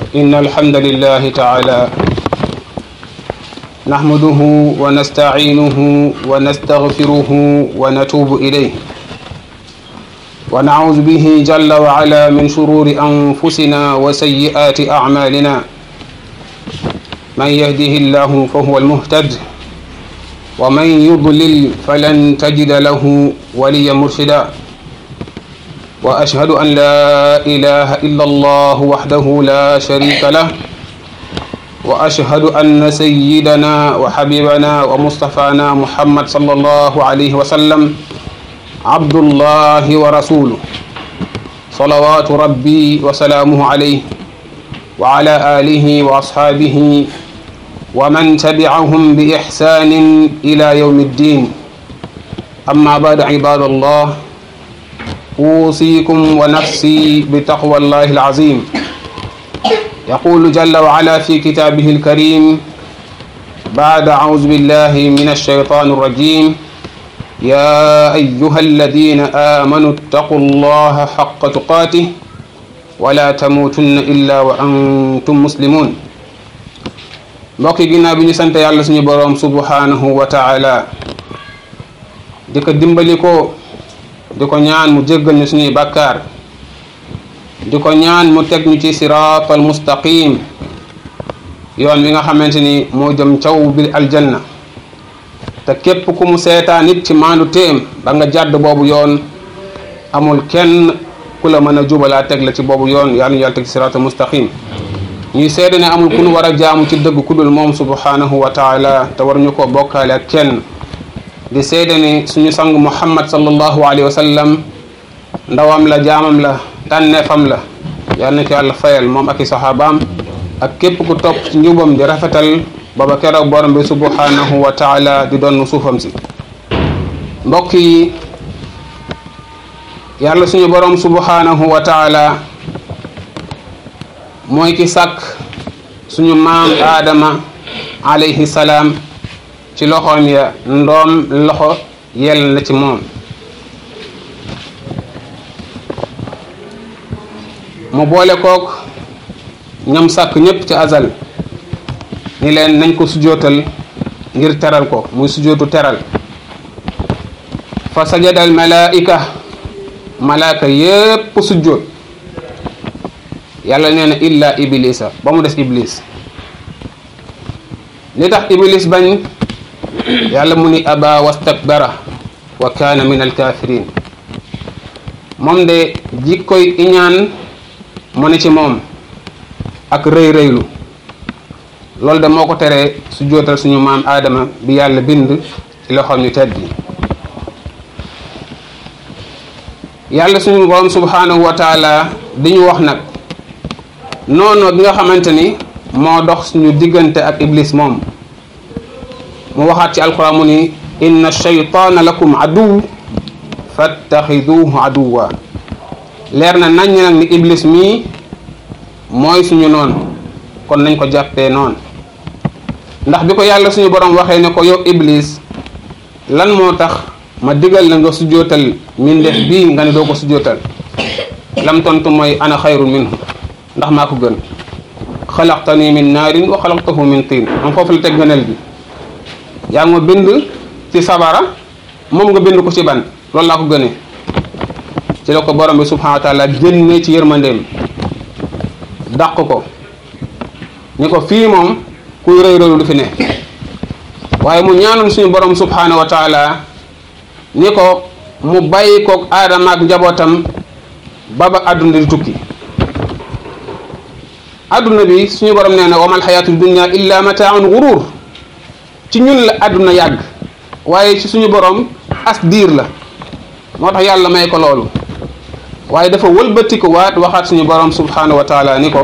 إن الحمد لله تعالى نحمده ونستعينه ونستغفره ونتوب إليه ونعوذ به جل وعلا من شرور أنفسنا وسيئات أعمالنا من يهده الله فهو المهتد ومن يضلل فلن تجد له وليا مرشدا وأشهد أن لا إله إلا الله وحده لا شريك له وأشهد أن سيدنا وحبيبنا ومصطفانا محمد صلى الله عليه وسلم عبد الله ورسوله صلوات ربي وسلامه عليه وعلى آله وأصحابه ومن تبعهم بإحسان إلى يوم الدين أما بعد عباد الله أوصيكم ونفسي بتقوى الله العظيم يقول جل وعلا في كتابه الكريم بعد أعوذ بالله من الشيطان الرجيم يا أيها الذين آمنوا اتقوا الله حق تقاته ولا تموتن إلا وأنتم مسلمون mbokk yi ginnaaw bi ñu sant yàlla suñu boroom subhanahu wa taala di ko dimbali ko di ko ñaan mu jéggal ñu suñuy bàkkaar di ko ñaan mu teg ñu ci siraatal mustaqim yoon wi nga xamante ni moo jëm caw bi aljanna te képp ku mu seetaan nit ci maandu téem ba nga jàdd boobu yoon amul kenn ku la mën a jubalaa teg la ci boobu yoon yàlla ñu yàlla teg ci siraatal mustaqim ñuy seede ne amul ku nu war a jaamu ci dëgg ku dul moom subhanahu wa taala te war ñu ko bokkaale ak kenn di seede ne suñu sang muhammad sallallahu alayhi wa sallam ndawam la jaamam la tànneefam la yal na ko yàlla fayal moom ak i saxaabaam ak képp ku topp ci njubam di rafetal baba keroog borom bi subhanahu wa taala di doon suufam si mbokk yi yàlla suñu borom subhanahu wa taala mooy ki sàkk suñu maam aadama alayhi salaam ci loxoom ya ndoom loxo yell na ci moom mu boole kook ñam sàkk ñépp ci azal ni leen nañ ko sujootal ngir teral ko muy sujootu teral fa sajada al malaika malaaka yépp sujoot yàlla nee na illa iblisa ba mu des iblis li tax iblis bañ yàlla mu ni aba wastakbara wa kaana min alkafirin moom de jikkoy iñaan mu ne ci moom ak rëy rëylu loolu de moo ko teree su jootal suñu maam aadama bi yàlla bind ci loxoom ñu tedd yi yàlla suñu borom subhanahu wa taala di ñu wax nag noonu gi nga xamante ni moo dox suñu diggante ak iblis moom mu waxaat ci alquran mu ni inna shaytaana lakum aduw fattaxiduhu aduwa leer na nañ nag ni iblis mii mooy suñu noonu kon nañ ko jàppee noonu ndax bi ko yàlla suñu borom waxee ne ko yow iblis lan moo tax ma digal la nga sujootal mindeef bii nga ne doo ko sujootal lam tontu mooy ana xayrun minhu ndax maa ko gën xalaqtani min naarin wa xalaqtahu min tiin am foofu la teg gënal bi yaa ngi ma bind ci sabara moom nga bind ko ci ban loolu laa ko gënee ci la ko borom bi subhanahu wa taala génne ci yërmandeem dàq ko ni ko fii moom kuy rëy rëylu du fi ne waaye mu ñaanoon suñu borom subhanahu wa taala ni ko mu bàyyi koog aadama ak njabootam ba ba àdduna di tukki adduna bi suñu borom nee na wamal xayaatu dunia illa mataaun gurur ci ñun la adduna yàgg waaye ci suñu borom as diir la moo tax yàlla may ko loolu waaye dafa wëlbatiku waat waxaat suñu borom subhanahu wa taala ni ko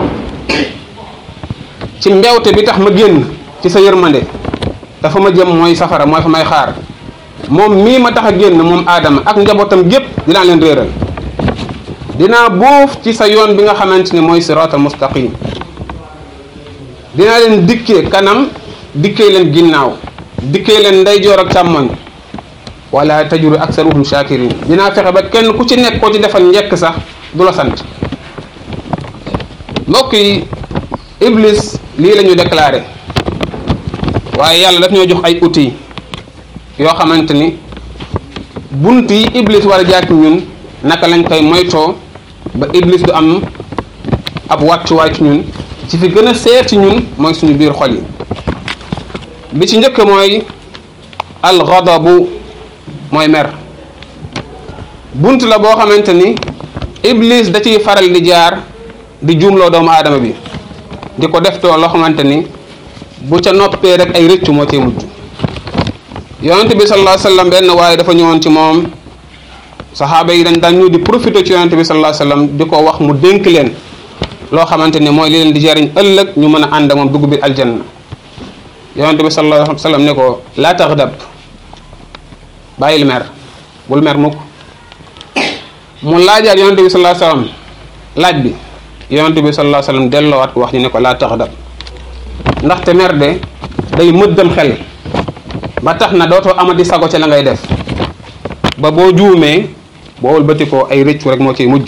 ci mbewte bi tax ma génn ci sa yërmande dafa ma jëm mooy safara mooy fa may xaar moom mii ma tax a génn moom aadama ak njabootam gépp dinaa leen réeral dinaa buuf ci sa yoon bi nga xamante ni mooy siraatal mustaqim dinaa leen dikkee kanam dikkee leen ginnaaw dikkee leen ndeyjoor ak càmmoñ wala tajuru aksaruhum shakirin dinaa fexe ba kenn ku ci nekk koo ci defal njekk sax du la sant mbokk yi iblis lii la ñu déclaré waaye yàlla daf ñoo jox ay outils yoo xamante ni bunt yi iblis war a jaar ci ñun naka lañ koy moytoo ba iblis du am ab wàccuwaay ci ñun ci fi gën a seer ci ñun mooy suñu biir xol yi bi ci njëkk mooy alxadabu mooy mer bunt la boo xamante ni iblis da ciy faral di jaar di juumloo doomu aadama bi di ko def too loo xamante ni bu ca noppee rek ay rëccu moo cee mujj yonent bi sallallahu alayhi wasallam benn waaye dafa ñëwoon ci moom saxaaba yi dañ daan ñu di profité ci yonent bi sallallahu alayhi wasallam di ko wax mu dénk leen loo xamante ni mooy li leen di jariñ ëllëg ñu mën a ànd ak moom dugg biir aljanna yonent bi sallallahu alayhi wasallam ne ko laa taxdab bàyyil mer bul mer mukk mu laajaat yonent bi sallallahu alayhi wasallam laaj bi yonent bi sallallahu alayhi wasallam delloowaat ko wax ñu ne ko laa taxdab ndaxte mer de day mëddam xel ba tax na dootoo amati sago ci la ngay def ba boo juumee boo wëlbati ko ay rëccu rek moo ciy mujj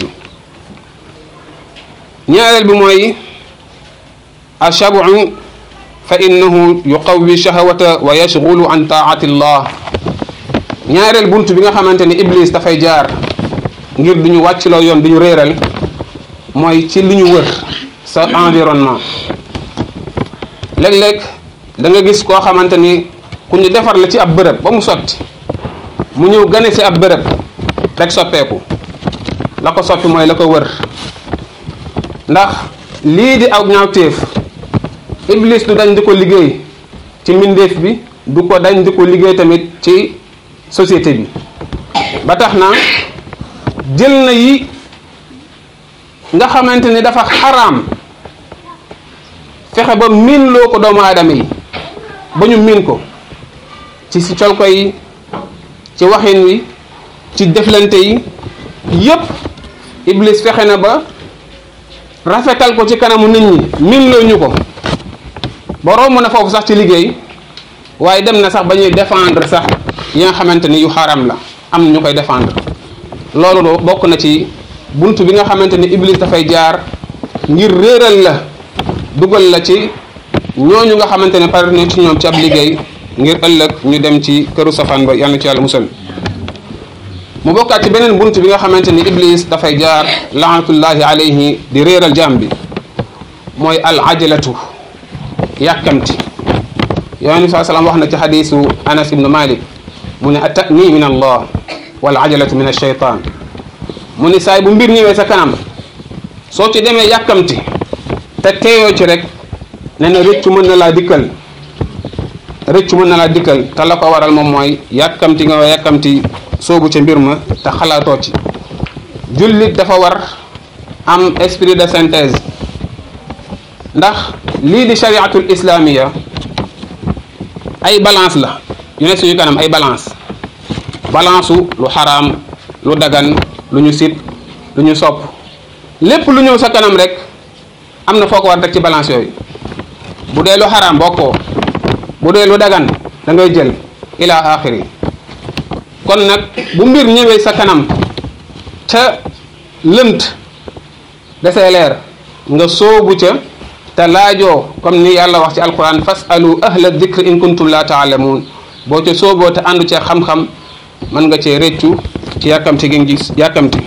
ñaareel bi mooy ashabu fa innahu yuqawi shahawata wa yashghulu an taati llah ñaareel bunt bi nga xamante ni iblis dafay jaar ngir du ñu wàccloo yoon du ñu réeral mooy ci li ñu wër sa environnement léeg-léeg da nga gis koo xamante ni ku ñu defar la ci ab bërëb ba mu sotti mu ñëw gane ci ab bërëb rek soppeeku la ko soppi mooy la ko wër ndax lii di aw ñaawteef iblis du dañ di ko liggéey ci mbindeef bi du ko dañ di ko liggéey tamit ci société bi ba tax na jël na yi nga xamante ni dafa xaraam fexe ba miin loo ko doomu aadama yi ba ñu miin ko ci si col ko yi ci waxin wi ci deflante yi yépp iblis fexe na ba rafetal ko ci kanamu nit ñi miin loo ñu ko ba romb na foofu sax ci liggéey waaye dem na sax ba ñuy défendre sax yi nga xamante ni yu xaram la am ñu koy défendre loolu bokk na ci bunt bi nga xamante ni iblis dafay jaar ngir réeral la dugal la ci ñooñu nga xamante ne pare na ci ñoom ci ab liggéey ngir ëllëg ñu dem ci këru safaan ba yàlla na ci yàlla musal mu bokkaat ci beneen bunt bi nga xamante ni iblis dafay jaar laanatullahi alayhi di réeral jaam bi mooy al ajalatu yàkkamti yonent bi saa salaam wax na ci xadiisu anas ibnu malik mu ne atani min allah wal ajalatu min alcheytan mu ni saay bu mbir ñëwee sa kanam soo ci demee yàkkamti te teeyoo ci rek ne na rëccu mën na laa dikkal rëccu mën na laa dikkal te la ko waral moom mooy yàkkamti nga yàkkamti soobu ca mbir ma te xalaatoo ci jullit dafa war am esprit de synthèse ndax lii di shariatul islamiya ay balance la yu ne suñu kanam ay balance balance lu xaraam lu dagan lu ñu sit lu ñu sopp lépp lu ñëw sa kanam rek am na foo ko war rek ci balance yooyu bu dee lu xaraam bokkoo bu dee lu dagan da ngay jël ila axiri kon nag bu mbir ñëwee sa kanam ca lënt desee leer nga soobu ca te laajoo comme ni yàlla wax ci alquran fasalu ahla dikr in kuntum la taalamuun boo ca sooboo te àndu ca xam-xam mën nga cee réccu ci yàkkamti gi gis yàkkamti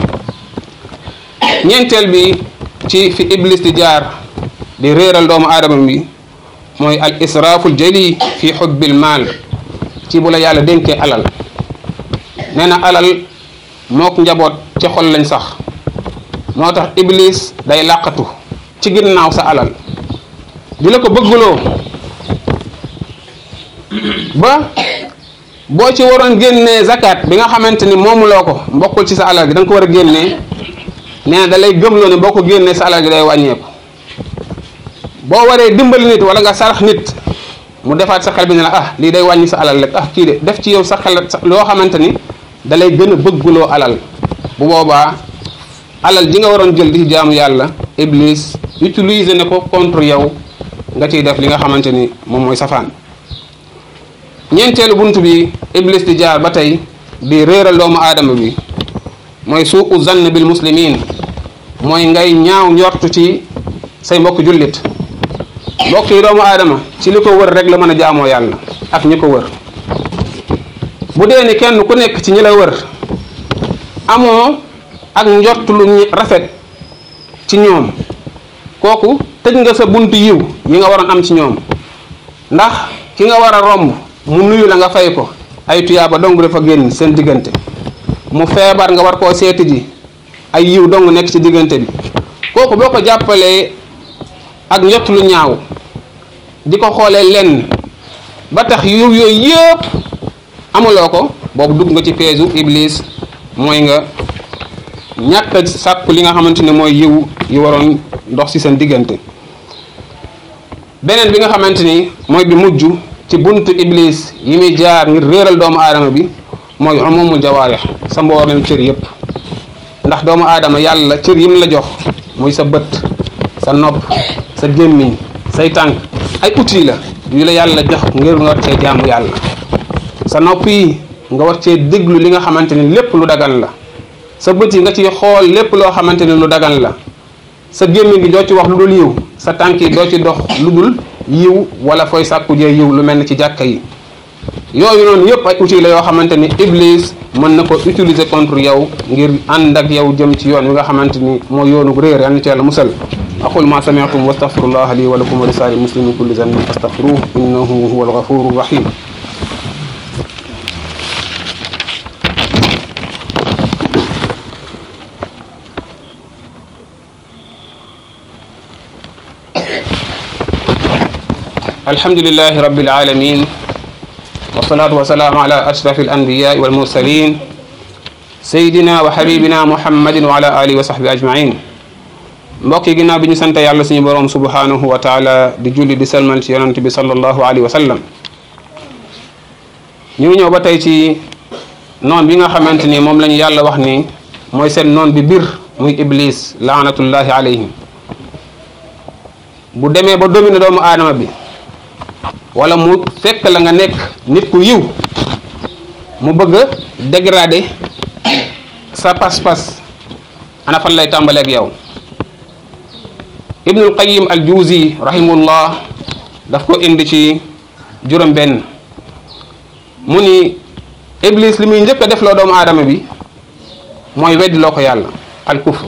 ñeenteel bi ci fi iblis di jaar di réeral doomu aadama bi mooy al israaful jali fi xubbil maal ci bu la yàlla dénkee alal nee na alal mook njaboot ci xol lañ sax moo tax iblis day làqatu ci ginnaaw sa alal di la ko bëggloo ba boo ci waroon génnee zakat bi nga xamante ni moomuloo ko mbokkul ci sa alal gi da nga ko war a génnee nee na da lay gëmloo ne boo ko génnee sa alal gi day wàññeeku boo waree dimbali nit wala nga sarax nit mu defaat sa xel bi ne la ah lii day wàññi sa alal rek ah kii de def ci yow sa xel loo xamante ni da lay gën a bëgguloo alal bu boobaa alal ji nga waroon jël di ci jaamu yàlla iblis utiliser ne ko contre yow nga ciy def li nga xamante ni moom mooy safaan ñeenteelu bunt bi iblis di jaar ba tey di réeral doomu aadama bi mooy suu zann bil muslimin mooy ngay ñaaw njortu ci say mbokk jullit mbokk yi doomu aadama ci li ko wër rek la mën a jaamoo yàlla ak ñi ko wër bu dee ni kenn ku nekk ci ñi la wër amoo ak njort lu rafet ci ñoom kooku tëj nga sa buntu yiw yi nga waroon am ci ñoom ndax ki nga war a romb mu nuyu la nga fay ko ay tuyaaba dong dafa génn seen diggante mu feebar nga war koo seeti ji ay yiw dong nekk ci diggante bi kooku boo ko jàppalee ak njott lu ñaaw di ko xoolee lenn ba tax yiw yooyu yëpp amuloo ko boobu dugg nga ci peesu iblis mooy nga ñàkk a sàkku li nga xamante ne mooy yiw yi waroon dox ci seen diggante beneen bi nga xamante ni mooy bi mujj ci buntu iblis yi muy jaar ngir réeral doomu aadama bi mooy umumul jawaarix sa mboolem cër yëpp ndax doomu aadama yàlla cër yim la jox muy sa bët sa nopp sa gémmiñ say tànk ay outils la yu la yàlla jox ngir nga war cee jaamu yàlla sa nopp yi nga war cee déglu li nga xamante ni lépp lu dagan la sa bët yi nga ciy xool lépp loo xamante ni lu dagan la sa gémmiñ gi doo ci wax lu dul yiw sa tànk yi doo ci dox lu dul yiw wala fooy sàkku jee yiw lu mel ni ci jàkka yi yooyu noonu yëpp ay outils la yoo xamante ni iblis mën na ko utiliser contre yow ngir ànd ak yow jëm ci yoon wi nga xamante ni mooy yoonu réer yal na ci yàlla musal aqul ma sami'tum wa astaghfirullah li wa lakum wa li saa'iril muslimin kulli dhanbin fastaghfiruhu innahu huwal ghafurur rahim alhamdulillahi rabbil alamin والصلاة والسلام على أشرف الأنبياء والمرسلين سيدنا وحبيبنا محمد وعلى آله وصحبه أجمعين mbokk yi ginnaaw bi ñu sant yàlla suñu boroom subhanahu wa taala di julli di salmal ci yonent bi sallallahu alayhi wa sallam ñu ngi ñëw ba tey ci noon bi nga xamante ni moom la ñu yàlla wax ni mooy seen noon bi bir muy iblis laanatullahi alayhim bu demee ba domine doomu aadama bi wala mu fekk la nga nekk nit ku yiw mu bëgg a dégrader sa pas-pas ana fan lay tàmbaleeg yow ibnul qayim al juuzi rahimullah daf ko indi ci juróom benn mu ni iblis li muy njëkk a def loo doomu aadama bi mooy weddi loo ko yàlla al kufr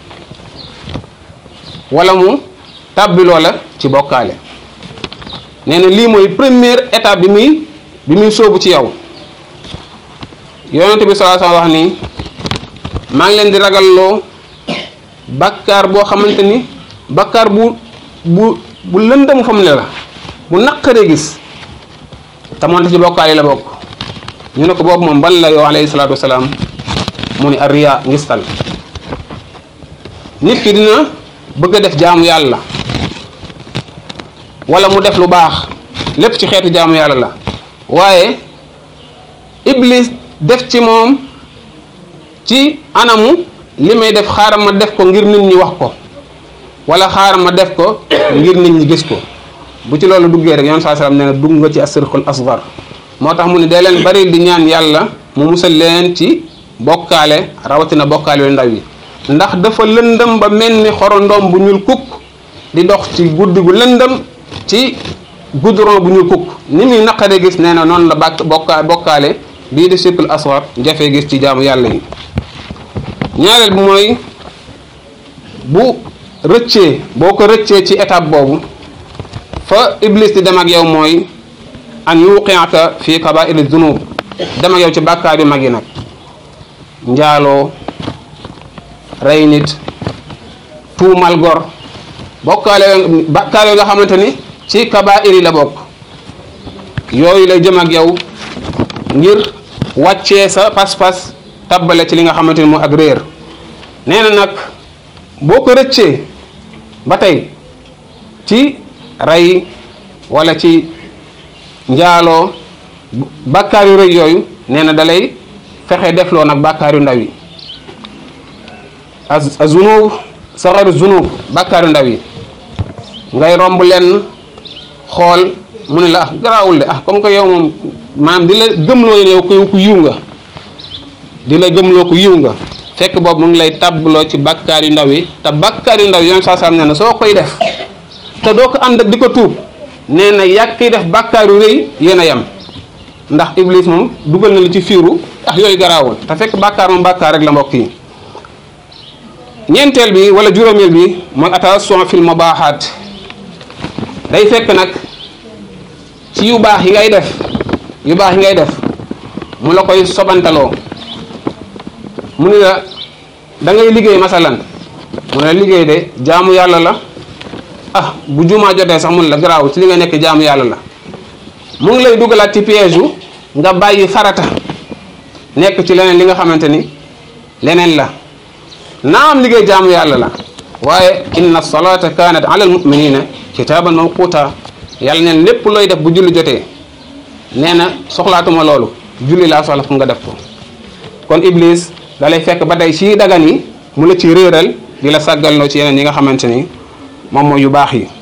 wala mu tàbbi loola ci bokkaale nee na lii mooy première étape bi muy bi muy sóobu ci yow yonente bi sallallahu alayhi wasallam wax ni maa ngi leen di ragalloo bakkaar boo xamante ni bakkaar bu bu bu lëndëm fa mu ne la bu naqaree gis te moonte ci bokkaal yi la bokk ñu ne ko boobu moom ban la yow alayhi salaatu wasalaam mu ni arriya ngistal nit ki dina bëgg a def jaamu yàlla wala mu def lu baax lépp ci xeetu jaamu yàlla la waaye iblis def ci moom ci anamu li may def xaaral ma def ko ngir nit ñi wax ko wala xaaral ma def ko ngir nit ñi gis ko bu ci loolu duggee rek yoon saa salaam nee na dugg nga ci asirkul asgar moo tax mu ne day leen bari di ñaan yàlla mu musal leen ci bokkaale rawatina bokkaale yu ndaw yi ndax dafa lëndëm ba mel ni xorondoom bu ñuul kukk di dox ci guddi gu lëndëm ci goudron bu ñuul kukk ni muy naqaree gis nee na noonu la bàkk bokka bokkaale bii di sirkul asgar jafee gis ci jaamu yàlla yi ñaareel bi mooy bu rëccee boo ko rëccee ci étape boobu fa iblis di dem ak yow mooy an yuqiaka fi kabairi zunub dem ak yow ci bàkkaar yu mag yi nag njaaloo rey nit tuumal gor bokkaale bàkkaar yoo nga xamante ni ci kabair yi la bokk yooyu lay jëm ak yow ngir wàccee sa pas-pas tabbale ci li nga xamante ni moo ak réer nee na nag boo ko rëccee ba tey ci rey wala ci njaaloo bàkkaar yu rëy yooyu nee na dalay fexe defloo nag bàkkaar yu ndaw yi a zunub saxaru zunub bàkkaar yu ndaw yi ngay romb leen xool mu ne la ah garaawul de ah comme que yow moom maanaam di la gëmloo yow ku ku yiw nga di la gëmloo ku yiw nga fekk boobu mu ngi lay tàbbaloo ci bàkkaar yu ndaw yi te bàkkaar yu ndaw yi yoon saa saa nee na soo koy def te doo ko ànd ak di ko tuub nee na yàgg kiy def bàkkaar yu rëy yéen a yem ndax iblis moom dugal na la ci fiiru ah yooyu garaawul te fekk bàkkaar moom bàkkaar rek la mbokk yi ñeenteel bi wala juróomeel bi mooy attention fil mubaaxaat day fekk nag ci yu baax yi ngay def yu baax yi ngay def mu la koy sobantaloo mu ni la da ngay liggéey masalan mu ne la liggéey de jaamu yàlla la ah bu jumaa jotee sax mun la garaaw ci li nga nekk jaamu yàlla la mu ngi lay dugalaat ci piège yu nga bàyyi farata nekk ci leneen li nga xamante ni leneen la naam liggéey jaamu yàlla la waaye inna salata kanat ala almuminina kitaban mawquta yàlla neen lépp looy def bu julli jotee nee na soxlaatuma loolu julli laa soxla fu nga def ko kon iblis da lay fekk ba tey ci dagan yi mu la ci réeral di la sàggalnoo ci yeneen yi nga xamante ni moom mooy yu baax yi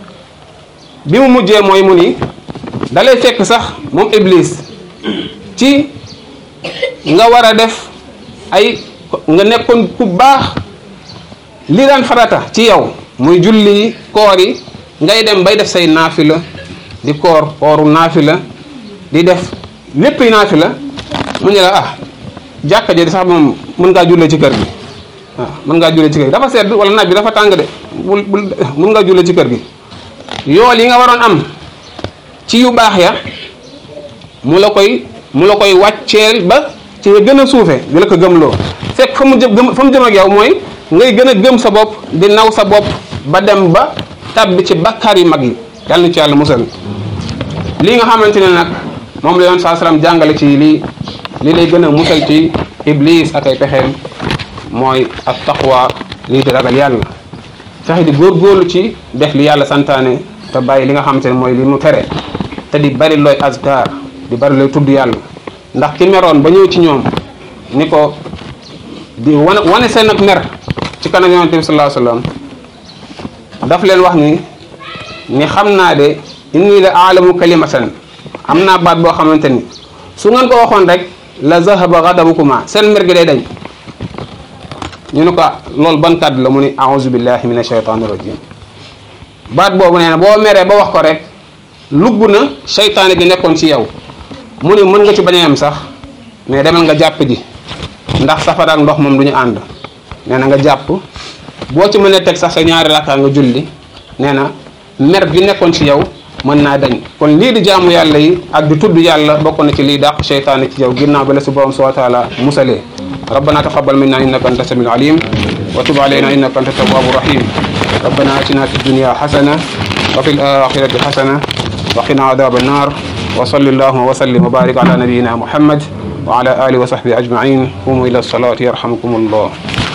bi mu mujjee mooy mu ni da lay fekk sax moom iblis ci nga war a def ay nga nekkoon ku baax li daan farata ci yow muy julli koor yi ngay dem bay def say naafila di koor kooru naafila di def lépp yi naafila mu ne la ah jàkka ji sax moom mën ngaa jullee ci kër gi waaw mën ngaa jullee ci kër gi dafa sedd wala naaj bi dafa tàng de bul bul mën ngaa jullee ci kër gi yool yi nga waroon am ci yu baax ya mu la koy mu la koy wàcceel ba ci nga gën a suufe di la ko gëmloo fekk fa mu jëm fa mu jëm ak yow mooy ngay gën a gëm sa bopp di naw sa bopp ba dem ba tabbi ci bakkaar yu mag yi yàlla na ci yàlla musal lii nga xamante ne nag moom la yoon saa salaam jàngale ci lii li lay gën a musal ci iblis ak ay pexeem mooy ak taqwa lii di ragal yàlla fexe di góorgóorlu ci def li yàlla santaane te bàyyi li nga xamante ne mooy li mu tere te di bari looy azkar di bari looy tudd yàlla ndax ki meroon ba ñëw ci ñoom ni ko di wane wane seen ak mer ci kanam yonente bi sallallahu alayhi wasallam daf leen wax ni ni xam naa de inni la aalamu kalimatan am naa baat boo xamante ni su ngeen ko waxoon rek la zahaba ghadabukuma seen mer gi day dañ ñu ne ko loolu ban kàddu la mu ni a'udhu billahi minash shaytanir rajim baat boobu nee na boo meree ba wax ko rek lugg na seytaane gi nekkoon ci yow mu ne mën nga ci bañ a yem sax mais demal nga jàpp ji ndax safara ak ndox moom du ñu ànd nee na nga jàpp boo ci mënee teg sax sa ñaari rakkaa nga julli nee na mer bi nekkoon ci yow mën naa dañ kon lii di jaamu yàlla yi ak di tudd yàlla bokk na ci lii dàq seytaane ci yow ginnaaw ba la si borom subhanahu wa taala musalee ربنا تقبل منا انك انت السميع العليم وتب علينا انك انت التواب الرحيم ربنا اتنا في الدنيا حسنه وفي الاخره حسنه وقنا عذاب النار وصل اللهم وسلم وبارك على نبينا محمد وعلى اله وصحبه اجمعين قوموا الى الصلاه يرحمكم الله